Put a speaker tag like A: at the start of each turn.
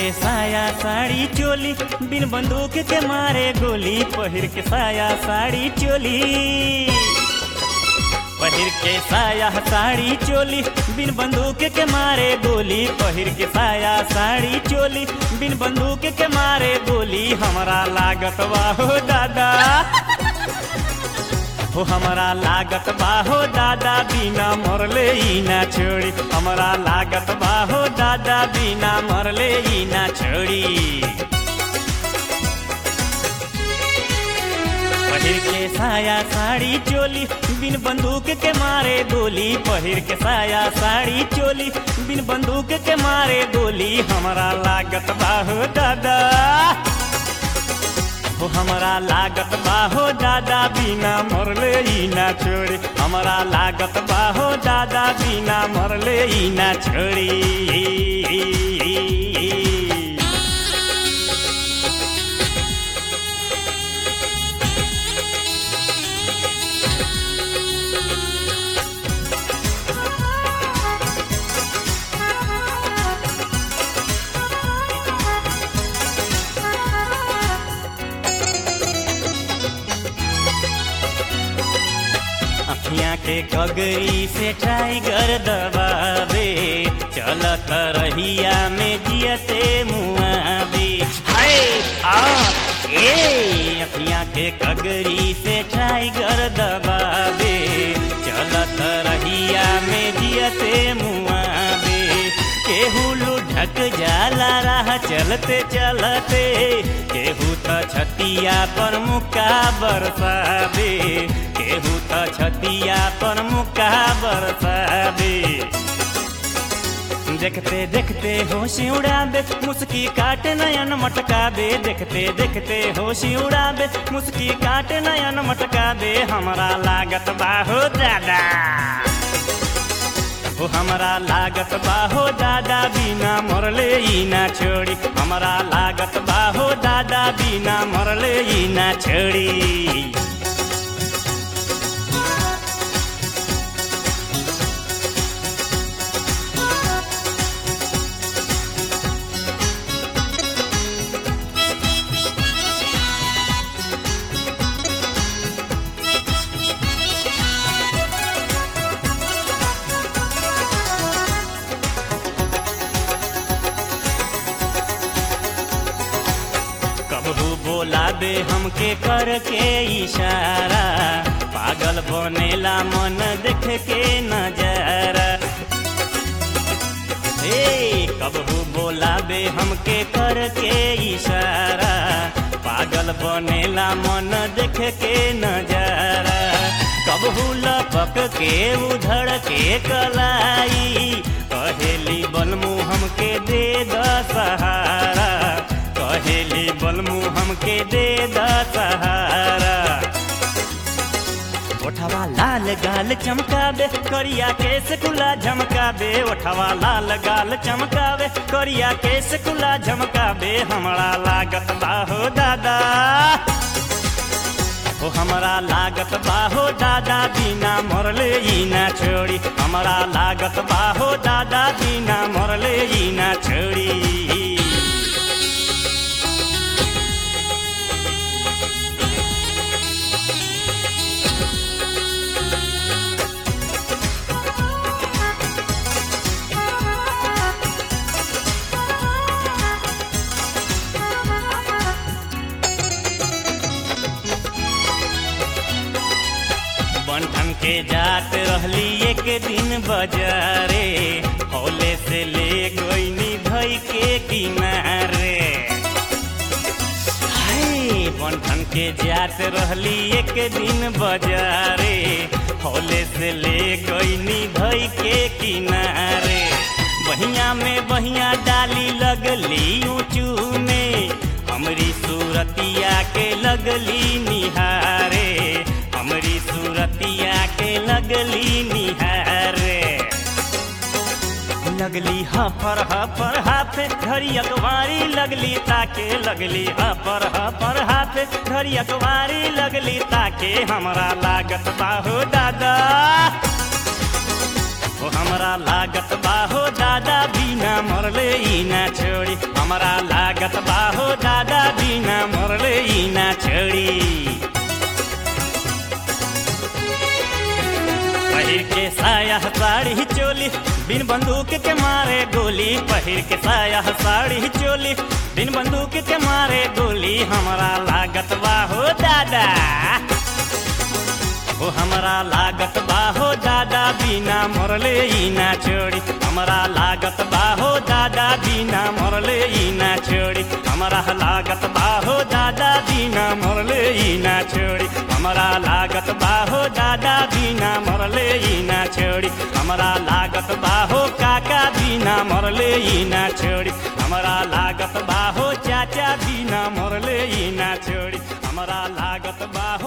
A: के साया साड़ी चोली बिन बंदूक के मारे गोली पहिर के साया साड़ी चोली पहिर के साया साड़ी चोली बिन बंदूक के मारे गोली पहिर के साया साड़ी चोली बिन बंदूक के मारे गोली हमरा लागत बाहो दादा हो हमरा लागत बाहो दादा बिना मरले ई ना छोड़ी हमरा लागत बाहो दादा बिना मरले ई ना छोड़ी पहिर के साया साड़ी चोली बिन बंदूक के मारे गोली पहिर के साया साड़ी चोली बिन बंदूक के मारे गोली हमरा लागत बाहो दादा हो हमरा लागत बाहो दादा बिना मरले ई ना छोड़ी हमरा लागत बाहो दादा बिना मरले ई ना छोड़ी अखियाँ के कगरी से टाइगर दबावे चलत रहिया में जियते मुआवे हाय आ ए अखियाँ के कगरी से टाइगर दबावे चलत रहिया में जियते मुआवे केहू लुढ़क जाला राह चलते चलते केहू त छतिया पर मुका बरसावे केहू त छतिया पर मुका बरसावे देखते देखते होशी उड़ाबे मुस्की काटे नयन मटकाबे देखते देखते होशी उड़ाबे मुस्की काटे नयन मटकाबे हमरा लागत बाहो दादा हो हमरा लागत बाहो दादा बिना मरले ई ना छोड़ी हमरा लागत बाहो दादा बिना मरले ई ना छोड़ी कबहू बोला दे हमके करके इशारा पागल बनेला मन देख के नजारा हे कबहू बोला बे हमके करके इशारा पागल बनेला मन देख के नजारा कबहू लपक के उधड़ के कलाई कहेली बलमू हमके दे द सहारा कहेली बलमू हमके दे द सहारा ओठवा लाल गाल चमकावे करिया केस कुला झमकावे ओठवा लाल गाल चमकावे करिया केस कुला झमकावे हमरा लागत बाहो दादा ओ हमरा लागत बाहो दादा बिना मरले ई ना छोड़ी हमरा लागत बाहो दादा बिना मरले ई ना छोड़ी बंठन के जात रहली एक दिन बाजारे हौले से ले गईनी धई के किनारे हाय बंठन के जात रहली एक दिन बाजारे हौले से ले गईनी धई के किनारे बहिया में बहिया डाली लगली ऊंचू में हमरी सूरतिया के लगली निहारे हमरी सूरतिया के लगली निहारे लगली हफर हफर हाथे घड़ी अखबारी लगली ताके लगली हफर हफर हाथे घड़ी अखबारी लगली ताके हमरा लागत बाहो दादा ओ हमरा लागत बाहो दादा बिना मरले ई ना छोड़ी हमरा लागत बाहो दादा बिना मरले ई ना छड़ी पहिर के साया साड़ी चोली बिन बंदूक के मारे गोली पहिर के साया साड़ी चोली बिन बंदूक के मारे गोली हमरा लागत बाहो दादा ओ हमरा लागत बाहो दादा बिना मरले ई ना छोड़ी हमरा लागत बाहो दादा बिना मरले ई ना छोड़ी हमरा लागत बाहो दादा बिना मरले ई ना छोड़ी हमरा लागत बाहो दादा बिना मरले ई ना छोड़ी हमरा लागत बाहो काका बिना मरले ई ना छोड़ी हमरा लागत बाहो चाचा बिना मरले ई ना छोड़ी हमरा लागत बाहो